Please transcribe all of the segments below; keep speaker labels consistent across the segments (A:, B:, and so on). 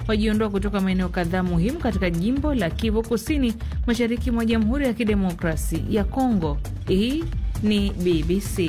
A: wajiondoa kutoka maeneo kadhaa muhimu katika jimbo la Kivu Kusini, mashariki mwa Jamhuri ya Kidemokrasi ya Kongo. Hii ni BBC.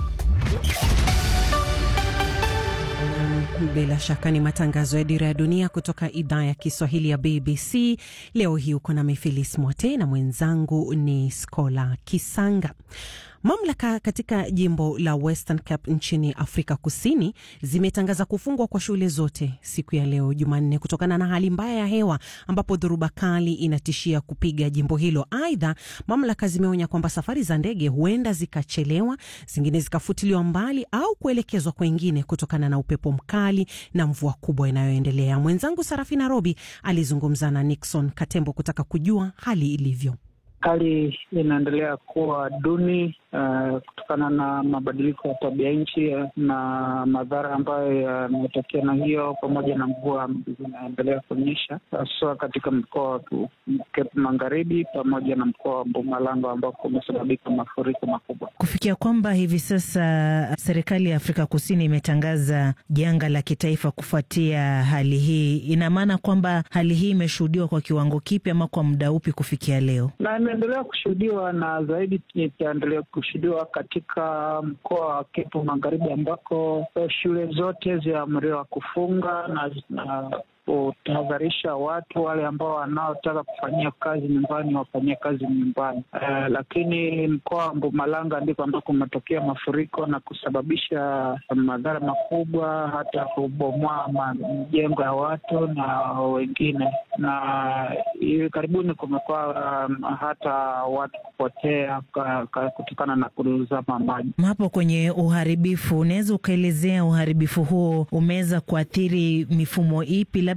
B: Bila shaka ni matangazo ya Dira ya Dunia kutoka idhaa ya Kiswahili ya BBC. Leo hii uko na Mifilis Mwote na mwenzangu ni Skola Kisanga. Mamlaka katika jimbo la Western Cape nchini Afrika Kusini zimetangaza kufungwa kwa shule zote siku ya leo Jumanne kutokana na hali mbaya ya hewa ambapo dhoruba kali inatishia kupiga jimbo hilo. Aidha, mamlaka zimeonya kwamba safari za ndege huenda zikachelewa, zingine zikafutiliwa mbali au kuelekezwa kwengine kutokana na upepo mkali na mvua kubwa inayoendelea. Mwenzangu Sarafina Robi alizungumza na Nixon Katembo kutaka kujua hali ilivyo.
C: Hali inaendelea kuwa duni uh, kutokana na mabadiliko ya tabia nchi na madhara ambayo yametokea na hiyo, pamoja na mvua zinaendelea kuonyesha haswa katika mkoa wa Cape Magharibi pamoja na mkoa wa Mpumalanga ambako kumesababika mafuriko makubwa,
D: kufikia kwamba hivi sasa serikali ya Afrika Kusini imetangaza janga la kitaifa kufuatia hali hii. Ina maana kwamba hali hii imeshuhudiwa kwa kiwango kipi ama kwa muda upi kufikia leo?
C: na imeendelea kushuhudiwa na zaidi itaendelea kushuhudiwa katika mkoa wa Cape Magharibi ambako shule zote zimeamriwa kufunga na, na kutahadharisha watu wale ambao wanaotaka kufanyia kazi nyumbani wafanyie kazi nyumbani. Uh, lakini mkoa wa Mpumalanga ndiko ambako kumetokea mafuriko na kusababisha madhara makubwa, hata kubomoa majengo ya watu na wengine, na hivi karibuni kumekuwa um, hata watu kupotea kutokana na kuzama maji.
D: Hapo kwenye uharibifu, unaweza ukaelezea uharibifu huo umeweza kuathiri mifumo ipi?